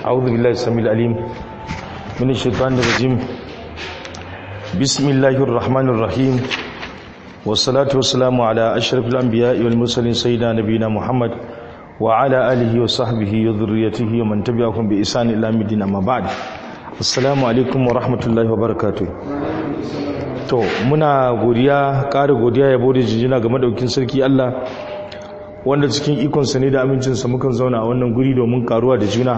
أعوذ بالله السميع العليم من الشيطان الرجيم بسم الله الرحمن الرحيم والصلاة والسلام على أشرف الأنبياء والمرسلين سيدنا نبينا محمد وعلى آله وصحبه وذريته ومن تبعهم بإحسان إلى الدين أما بعد السلام عليكم ورحمة الله وبركاته to muna godiya ƙara godiya yabo da jijina game da wakin sarki Allah wanda cikin ikonsa ne da amincinsa mukan zauna a wannan guri domin karuwa da juna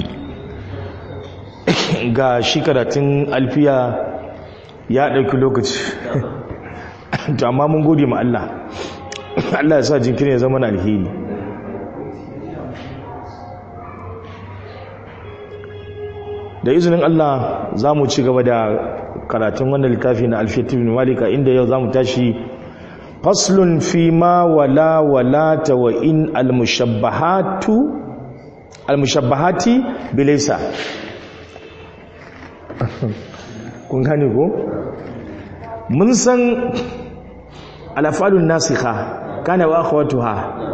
ga shi karatun alfiya ya ɗauki lokaci to amma mun gode ma Allah Allah ya sa jinkirin ya zama na alheri da izinin Allah za mu ci gaba da karatun wannan littafi na alfiyatul malika inda yau za mu tashi faslun fi ma wala wala ta wa in almushabbahatu almushabbahati bilaysa kun gane ko mun san alafalun nasikha kana wa akhwatuha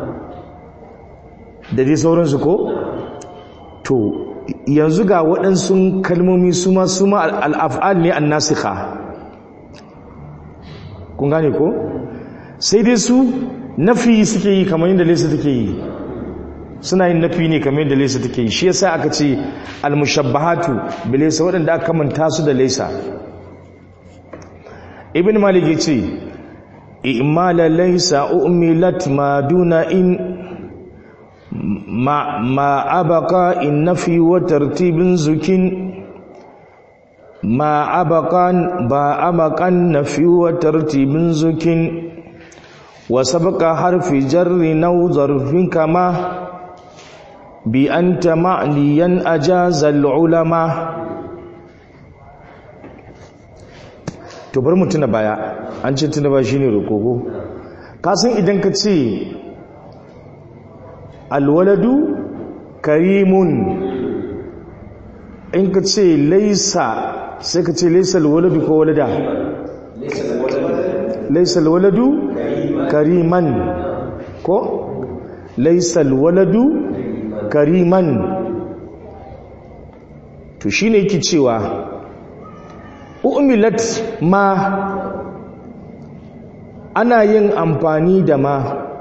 da dai sauransu ko to yanzu ga waɗansu kalmomi su ma su ma al'af'al ne an nasikha kun gane ko sai dai su nafi suke yi kamar yadda lesa take yi suna yin nafi ne kamar yadda lesa take yi shi yasa aka ce al-mushabbahatu bi lesa waɗanda aka manta su da lesa ibn malik yace i'mala laysa umilat ma duna in ma ma abqa in nafi wa tartibin zukin ma abaqan ba abaqan nafi wa tartibin zukin وسبق حرف جر نو ظرف كما بأنت معنيا أجاز العلماء to bari mu tuna baya an ce tuna baya shine rokogo ka san idan ka ce alwaladu karimun in ka ce laisa sai ka ce laisa alwaladu ko walada laisa alwaladu kariman ko laisal waladu kariman to shine yake cewa umilat ma ana yin amfani da ma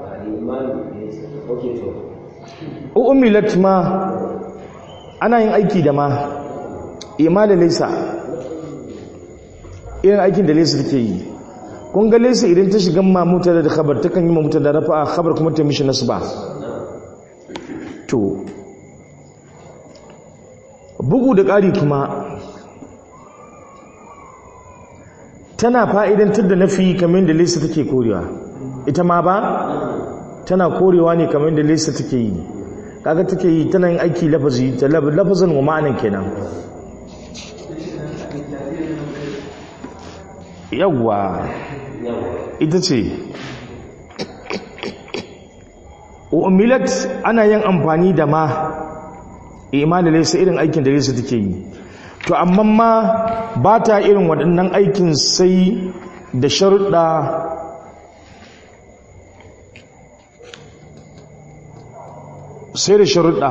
umilat ma ana yin aiki da ma ima da laisa irin aikin da laisa take yi kun ga laisa idan ta shiga mamuta da khabar ta kan yi mamuta da rafa khabar kuma ta mishi nasba to bugu da ƙari kuma tana fa'idantar da nafi kamar da laisa take korewa ita ma ba tana korewa ne kamar da laisa take yi kaga take yi tana yin aiki lafazi ta lafazin wa ma'anan kenan yawwa ita ce umilat ana yin amfani da ma imani laisa irin aikin da laisa take yi to amma ma ba ta irin waɗannan aikin sai da sharuɗa sai da sharuɗa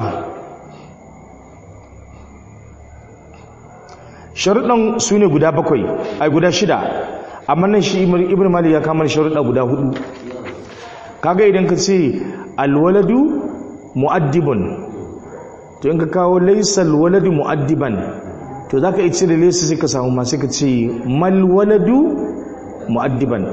sharuɗan su ne guda bakwai ai guda shida amma nan shi ibn malik ya kama sharuɗa guda hudu kaga idan ka ce alwaladu mu'addibun to in ka kawo laysa alwaladu mu'addiban to zaka yi cire laysa sai ka samu ma sai ka ce mal waladu mu'addiban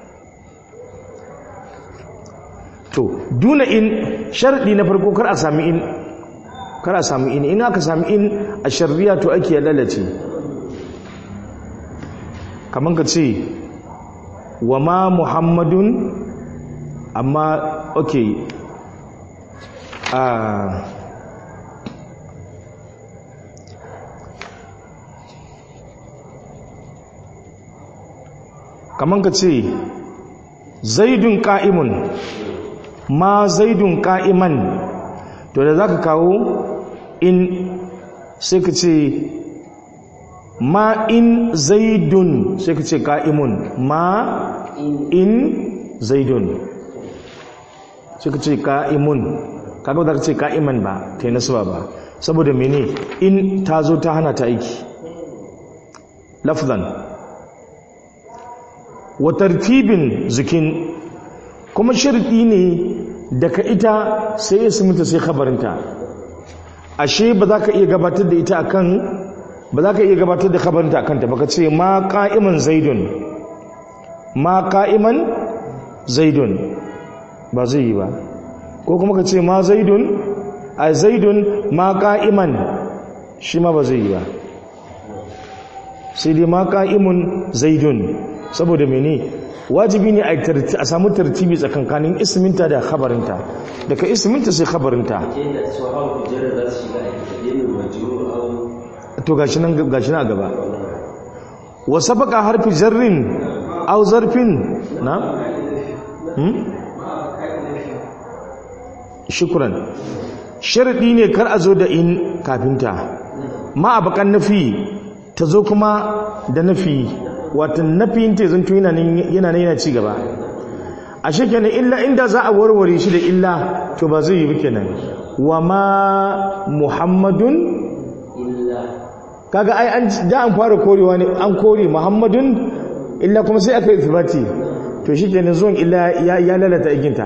to duna in sharadi na farko kar a sami in kar a sami in in aka sami in a sharriya to ake ya lalace kaman ka ce wa ma muhammadun amma ok uh, kaman ka ce zaidun ka'imun ma zaidun ka'iman to da za ka kawo in sai ka ce ma in zaidun sai ka ce ka'imun ma in zaidun sai ka ce ka'imun kaga ba za ka ce ka'iman ba ta yi nasuwa ba saboda mene in ta zo ta hana ta aiki lafzan wa tartibin zikin kuma sharɗi ne daga ita sai isminta sai khabarinta ashe ba za ka iya gabatar da ita akan ba za ka iya gabatar da khabarinta akan ta baka ce ma qa'iman zaidun ma qa'iman zaidun ba zai yi ba ko kuma ka ce ma zaidun a zaidun ma qa'iman shi ma ba zai yi ba sai dai ma qa'imun zaidun saboda mene wajibi ne a samu tartibi tsakankanin isminta da khabarinta daga isminta sai khabarinta to gashi nan gashi na gaba wa sabaka harfi jarrin aw zarfin na hmm shukran sharadi ne kar a zo da in kafinta ma abakan nafi ta zo kuma da nafi wata nafiyin ta zanto yana nan yana ci gaba a shekenan illa inda za a warware shi da illa to ba zai yi ba kenan wa ma muhammadun kaga ai an da an fara korewa ne an kore muhammadun illa kuma sai aka yi ithbati to shikenan zuwan illa ya lalata iginta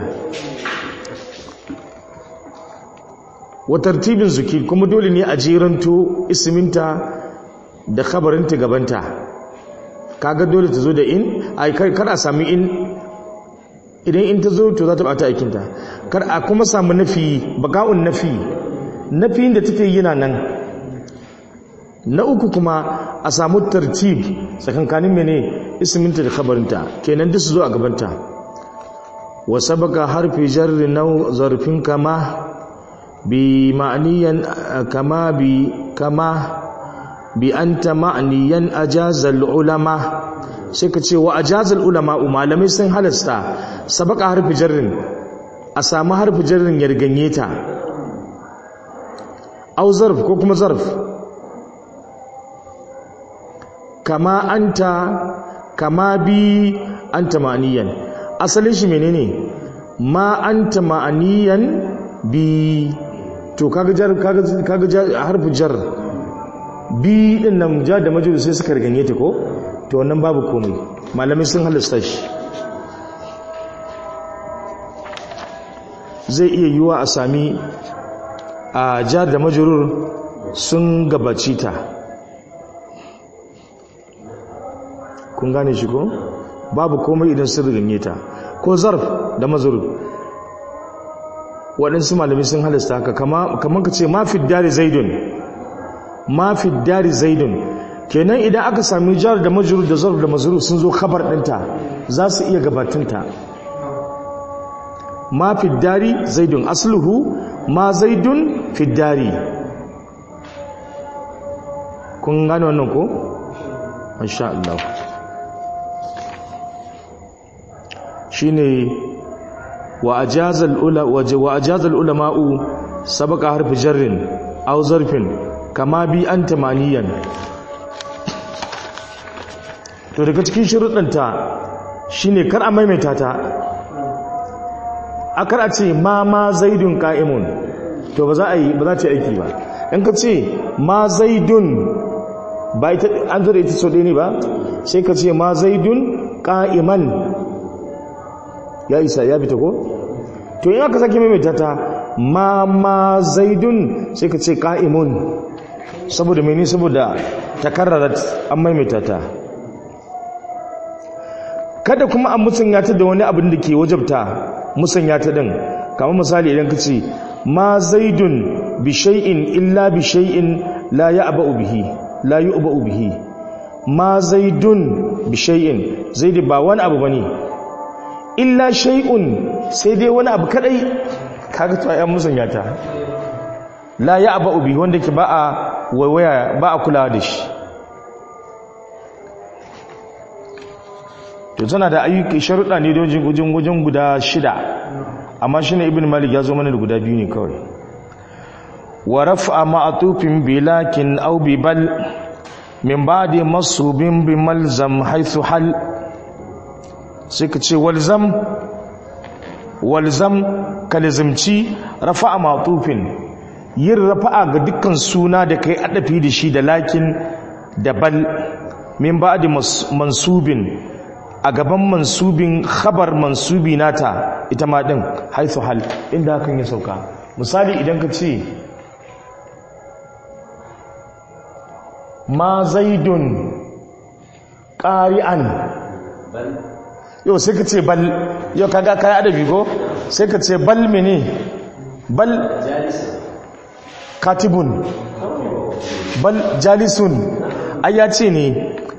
wa tartibin zuki kuma dole ne a jeranto isminta da khabarinta gabanta kaga dole ta zo da in ai kar a sami in idan in ta zo to za ta bata aikinta kar a kuma samu nafi baka'un nafi nafiyin da take yana nan na uku kuma a samu tartib tsakankanin mene isminta da khabarinta kenan duk su zo a gabanta wa sabaka harfi jarri nau zarfin kama bi ma'aniyan kama bi kama bi anta ma'aniyan ajazal ulama sai ka ce wa ajazal ulama malamai sun halasta sabaka harfi jarrin a samu harfi jarrin ya riganye ta au zarf ko kuma zarf kama anta kama bi anta ma'aniyan asalin shi menene ma anta ma'aniyan bi to kaga jar kaga kaga harfi jar bi din nan ja da majuru sai suka riganye ta ko to wannan babu komai malamai sun halasta shi zai iya yiwa a sami a jar da majurur sun gabaci ta kun gane shi ko babu komai idan sun riganye ta ko zarf da mazurur waɗansu malamai sun halasta haka kamar ka ce mafi dari zaidun mafi dari zaidun kenan idan aka sami jar da majuru da zarf da mazuru sun zo kabar ɗinta za su iya gabatunta ma fiddari zaidun asluhu ma zaidun fiddari kun gane wannan ko? insha Allah shine wa ajazal ula wa ajazal ulama'u sabaka harfi jarrin aw zarfin kama bi anta maniyan to daga cikin shuruɗanta shine kar a maimaita ta a kar a ce ma ma zaidun ka'imun to ba za a yi ba za ta yi aiki ba in ka ce ma zaidun ba ita an zara ita so ne ba sai ka ce ma zaidun ka'iman ya isa ya fita ko to in aka sake maimaita ta ma ma zaidun sai ka ce ka'imun saboda mene saboda takarrarat an maimaita ta kada kuma an musanya ta da wani abin da ke wajabta musanya ta din kamar misali idan ka ce ma zaidun bi shay'in illa bi shay'in la ya'ba'u bihi la yu'ba'u bihi ma zaidun bi shay'in zaidi ba wani abu bane illa shay'un sai dai wani abu kadai kaga to ayan musanya ta la ya'ba'u bihi wanda ke ba a waiwaya ba a kulawa da shi to tana da ayyuka sharuɗa ne don gujin gujin guda shida amma shi ne ibn malik ya zo mana da guda biyu ne kawai wa raf'a ma'atufin bilakin aw bi bal min ba'di masubin bi malzam haythu hal sai ka ce walzam walzam kalizimci rafa'a ma'atufin yin rafa'a ga dukkan suna da kai adafi da shi da lakin da bal min ba'di mansubin a gaban mansubin khabar mansubi nata ita ma din haithu hal inda hakan ya sauka misali idan ka ce ma zaidun ƙari'an yau sai ka ce bal yau kaga kayan adabi ko sai ka ce bal mene bal katibun bal jalisun ai ya ce ne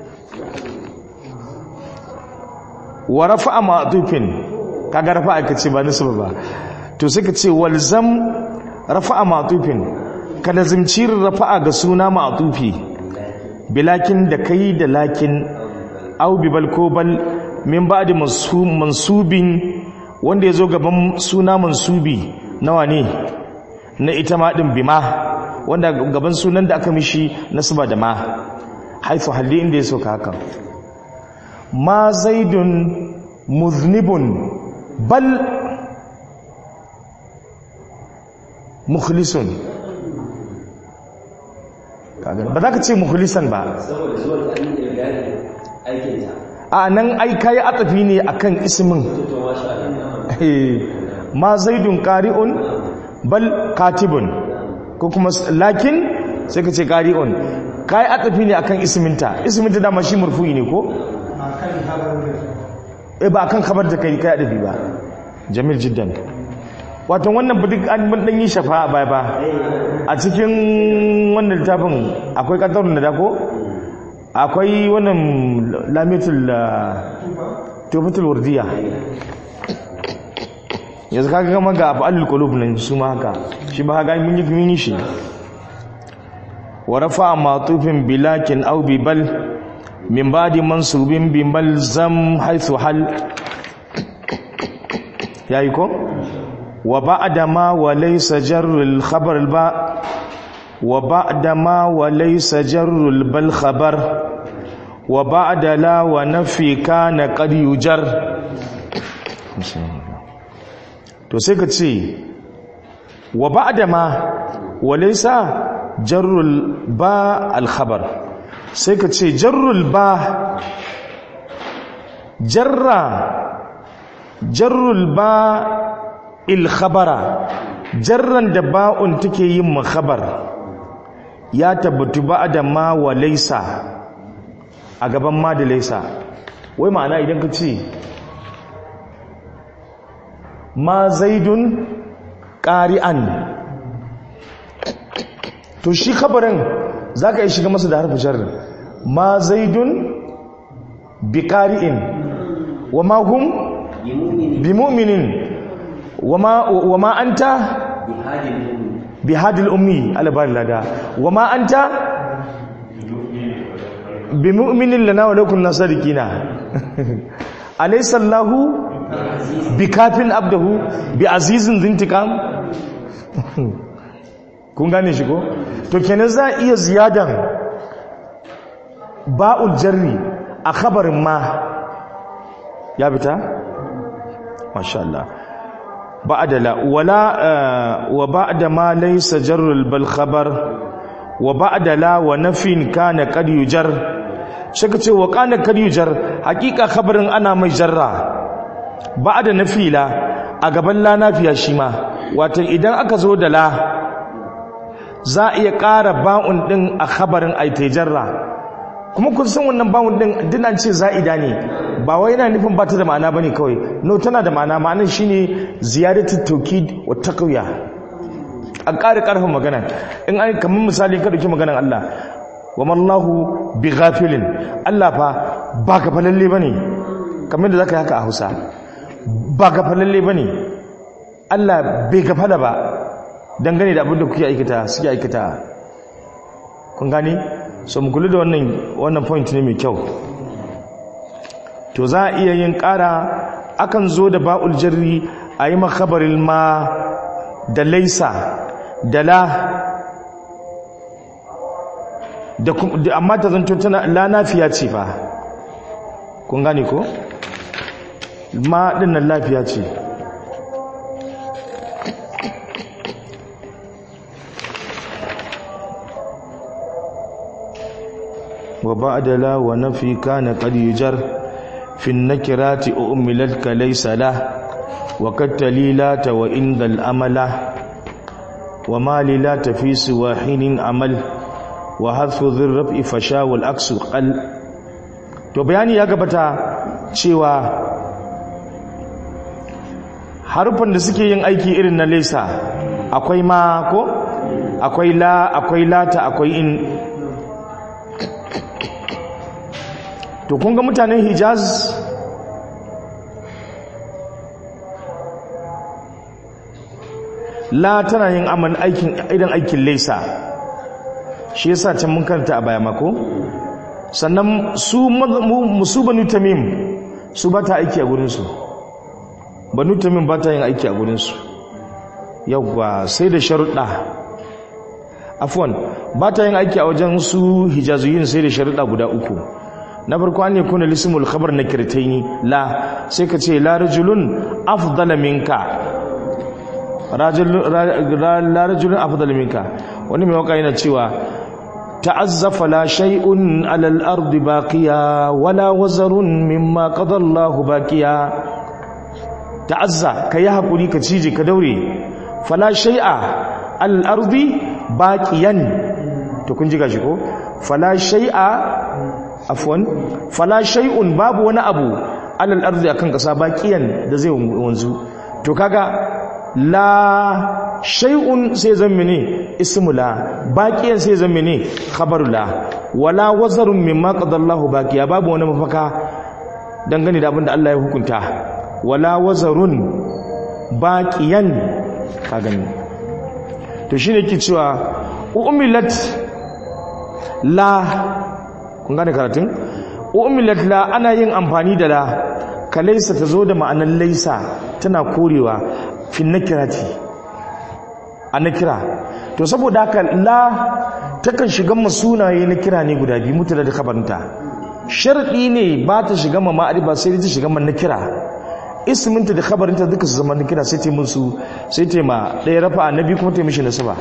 wa rafa'a ma'tufin kaga rafa'a kace ba nisba ba to sai ka ce walzam rafa'a ma'tufin ka lazimci rafa'a ga suna ma'tufi bilakin da kai da lakin au bi bal ko bal min ba'di mansubin wanda yazo gaban suna mansubi nawa ne na ita ma din bima wanda gaban sunan da aka mishi nasba da ma haifu halli inda ya soka haka ma zaidun muznibun bal mukhlisun ba za ka ce mukhlisan ba saboda zuwan ɗan irgari aikinta a nan ai kai atafi ne akan ismin to ma sha Allah Eh, ma zaidun qari'un bal katibun ko kuma s- lakin sai ka ce qari'un kai atafi ne akan isminta isminta dama shi marfu'i ne ko eh ba akan khabar da kai kai adabi ba jamil jiddan wato wannan ba duk an mun dan yi shafa a baya ba a cikin wannan littafin akwai kaddarun da ko akwai wannan lamitul tufatul wardiya yanzu kaga gama ga abu alul qulub nan su ma haka shi ba ga mun yi mun yi shi wa rafa matufin bilakin aw bi bal min ba'di mansubin bi malzam haythu hal yayi ko wa ba'da ma wa laysa jarrul khabar al ba wa ba'da ma wa laysa jarrul bal khabar wa ba'da la wa nafi kana qad yujar to sai ka ce wa ba'da ma wa laysa jarrul ba al khabar sai ka ce jarrul ba jarra jarrul ba il khabara jarran da ba'un take yin makhabar ya tabbatu ba'da ma wa laysa a gaban ma da laysa wai ma'ana idan ka ce ma zaidun ƙari'an to shi khabarin za ka yi shiga masa da harfi jarri ma zaidun bi ƙari'in wa ma hum bi mu'minin wa ma an ta bi hadil ummi alabar lada wa ma an ta bi mu'minin lana wa lakun nasarikina alaisallahu bi kafin abdahu bi azizin zintikam kun gane shi ko to kenan za a iya ziyadan ba'ul jarri a khabarin ma ya fita masha Allah ba'da la wala wa ba'da ma laysa jarrul bal khabar wa ba'da la wa nafin kana qad yujar shaka ce wa kana qad yujar hakika khabarin ana mai jarra ba'da nafila a gaban la nafiya shi ma wato idan aka zo da la za a iya ƙara ba'un ɗin a khabarin aitejarra kuma kun san wannan ba'un ɗin dinan ce za'ida ne ba wai yana nufin ba ta da ma'ana ba ne kawai no tana da ma'ana ma'anar shi ne ziyadatul taukid wa taqwiya a ƙara ƙarfin magana in an kamar misali ka dauki maganar Allah wa mallahu bi ghafilin Allah fa ba ka falalle bane kamar da zaka yi haka a Hausa ba ka falalle bane Allah bai gafala ba dangane da abin da kuke aikata suke aikata kun gane so mu kula da wannan wannan point ne mai kyau to za a iya yin ƙara akan zo da ba'ul jarri a yi makabarin ma da laisa da la da amma ta zanto tana la nafiya ce fa kun gane ko ma dinnan lafiya ce وبعد لا ونفي كان قد يجر في النكرات أؤملت كليس له وقد تليلات وإن ذا الأمل وما للات في سوى حين عمل وحذف ذي الرفع فشا والعكس قل to bayani ya gabata cewa harufan da suke yin aiki irin na lesa akwai ma ko akwai la akwai lata akwai in to kun ga mutanen hijaz la tana yin aman aikin idan aikin lesa shi yasa can mun karanta a baya mako sannan su musu banu tamim su ba ta aiki a gurinsu banu tamim ba ta yin aiki a gurinsu yawwa sai da sharuɗa afwan ba ta yin aiki a wajen su hijazuyin sai da sharuɗa guda uku na farko an yakuna lismul khabar na kirtaini la sai ka ce la rajulun afdala minka la rajulun afdala minka wani mai waka yana cewa ta'azzafa la shay'un 'ala al-ardi baqiya wala wazarun mimma qada Allahu baqiya ta'azza kai hakuri ka cije ka daure fala shay'a 'ala al-ardi baqiyan to kun ji gashi ko fala shay'a afwan fala shay'un babu wani abu alal ardi akan kasa baqiyan da zai wanzu to kaga la shay'un sai zan mene ismu la baqiyan sai zan mene khabaru la wala wazarun mimma qadallahu baqiya babu wani mafaka dangane da abinda Allah ya hukunta wala wazarun baqiyan ka gani to shine ke cewa umilat la kun gane karatun umilat la ana yin amfani da la kalaisa ta zo da ma'anar laisa tana korewa fin nakirati a nakira to saboda haka la takan shiga ma sunaye na kira ne guda biyu mutu da kabarta sharɗi ne ba ta shiga ma ma'ariba sai ta shiga ma nakira isminta da kabarinta duka su zama nakira sai ta musu sai ta ma ɗaya rafa na biyu kuma ta mishi nasaba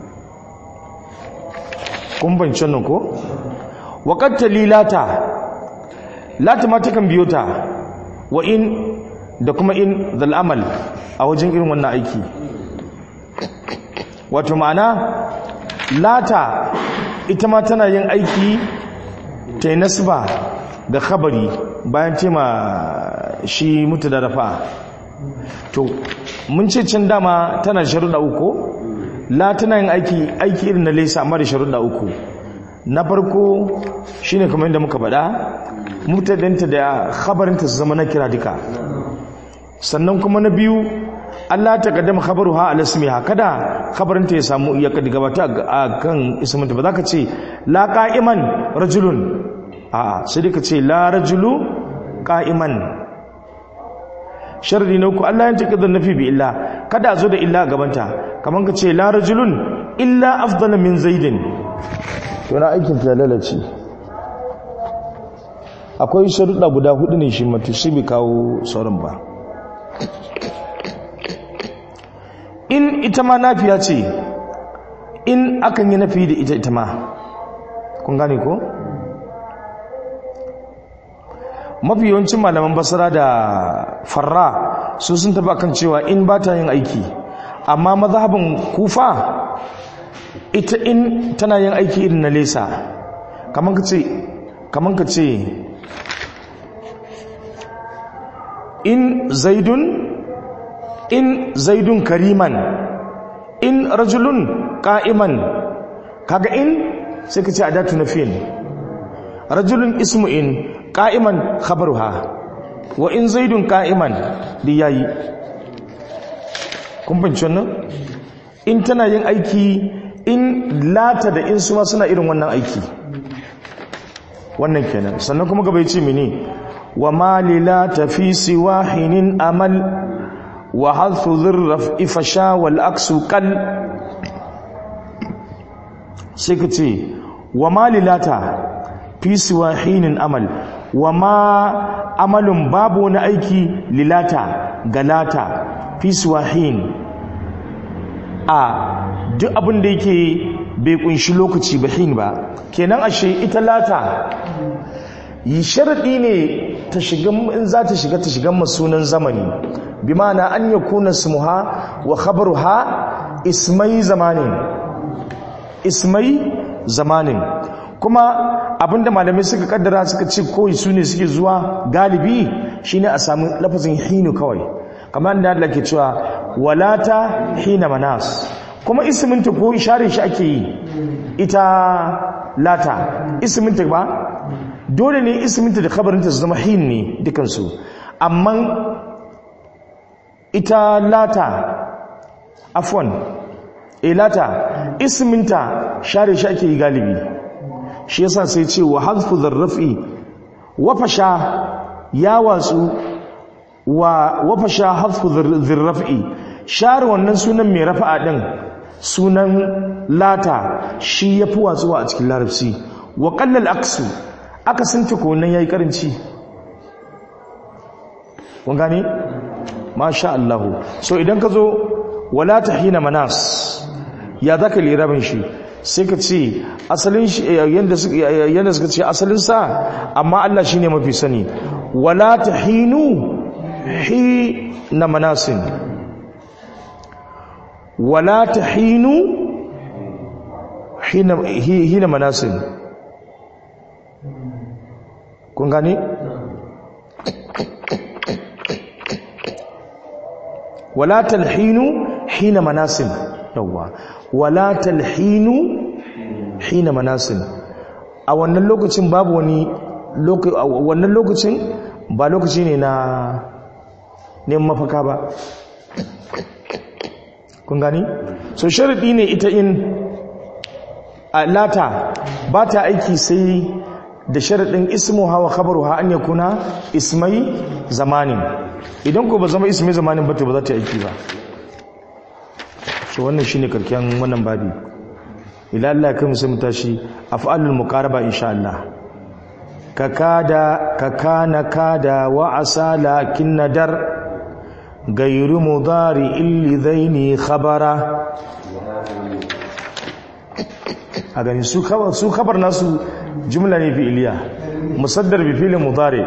kun bancin nan ko waƙatta lilata lata ma takan biyo ta wa in da kuma in zal'amal a wajen irin wannan aiki wato ma'ana lata ita ma tana yin aiki ta yi nasba da khabari bayan tema shi mutu da rafa to mun ce can dama tana sharuɗa uku la tana yin aiki aiki irin na laisa amma da sharuɗa uku na farko shine kamar yadda muka faɗa mutadanta da khabarinta su zama na kira duka sannan kuma na biyu Allah ta kaddama khabaruha ala ismiha kada khabarinta ya samu ya gabata a kan isminta ba za ka ce la qa'iman rajulun a sai dai ka ce la rajulu qa'iman sharri na uku Allah ya taka nafi bi illa kada zo da illa gabanta kamar ka ce la rajulun illa afdala min zaidin to na aikin ta lalace akwai sharuɗa guda hudu ne shi matu shi bai kawo sauran ba in ita ma nafiya ce in akan yi nafi da ita ita ma kun gane ko mafi yawancin malaman basara da farra su sun taba kan cewa in ba ta yin aiki amma mazhabin kufa ita in tana yin aiki irin na lesa kamar ka ce kamar ka ce in zaidun in zaidun kariman in rajulun qa'iman kaga in sai ka ce adatu nafiyin rajulun ismu in qa'iman khabaruha wa in zaidun qa'iman di yayi kun bince wannan in tana yin aiki in lata da in suma suna irin wannan aiki wannan kenan sannan kuma gaba yace mene wa malila tafi siwahinin amal wa hadfu dhirraf ifasha wal aksu qal sai ka ce wa malilata fi siwahinin amal wa ma amalun babu wani aiki lilata galata fi siwahin a duk abin da yake bai kunshi lokaci ba hin ba kenan ashe ita lata yi sharadi ne ta shiga in za ta shiga ta shiga masunan zamani bi ma'ana an yakuna ismuha wa khabaruha ismai zamanin ismai zamanin kuma abinda malamai suka kaddara suka ce koyi su ne suke zuwa galibi shine a samu lafazin hinu kawai kamar da Allah ke cewa walata hina manas kuma isminta ko ishare shi ake yi ita lata isminta ba dole ne isminta da khabarinta su zama hin ne dukansu amma ita lata afwan ilata isminta share shi ake yi galibi shi yasa sai ce wa hadfu dharrafi wa fasha ya watsu wa wa fasha hadfu dharrafi share wannan sunan mai rafa'a din sunan lata shi yafi watsuwa a cikin larabci wa qallal aksu aka sunta ko nan yayi karanci kun gane masha Allah so idan ka zo wala tahina manas ya zaka lirabin shi sai ka ce asalin shi yanda suka yanda suka ce asalin sa amma Allah shine mafi sani wala tahinu hi na manasin wala tahinu hina hina manasin kun gane wala talhinu hina manasin yawwa wala talhinu hina manasin a wannan lokacin babu wani wannan lokacin ba lokaci ne na neman mafaka ba kun gani so sharadi ne ita in lata ba ta aiki sai da sharadin ismu hawa khabaru ha an yakuna ismai zamanin idan ko ba zama ismai zamanin ba to ba za ta aiki ba so wannan shine karken wannan babi ila Allah ya kai mu tashi af'alul muqaraba insha Allah ka kada ka kana kada wa asa lakin nadar gairu mudari illi zaini khabara a gani su khabar su khabar nasu jumla ne fi'iliya musaddar bi fi'lin mudari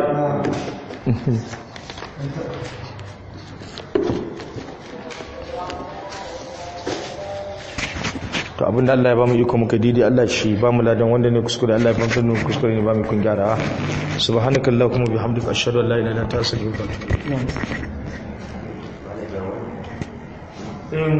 to abinda Allah ya bamu iko muka didi Allah shi bamu ladan wanda ne kuskure Allah ya fantar mu kuskure ne bamu kun gyara subhanakallahumma bihamdika ashhadu an la ilaha illa anta astaghfiruka wa atubu ilaik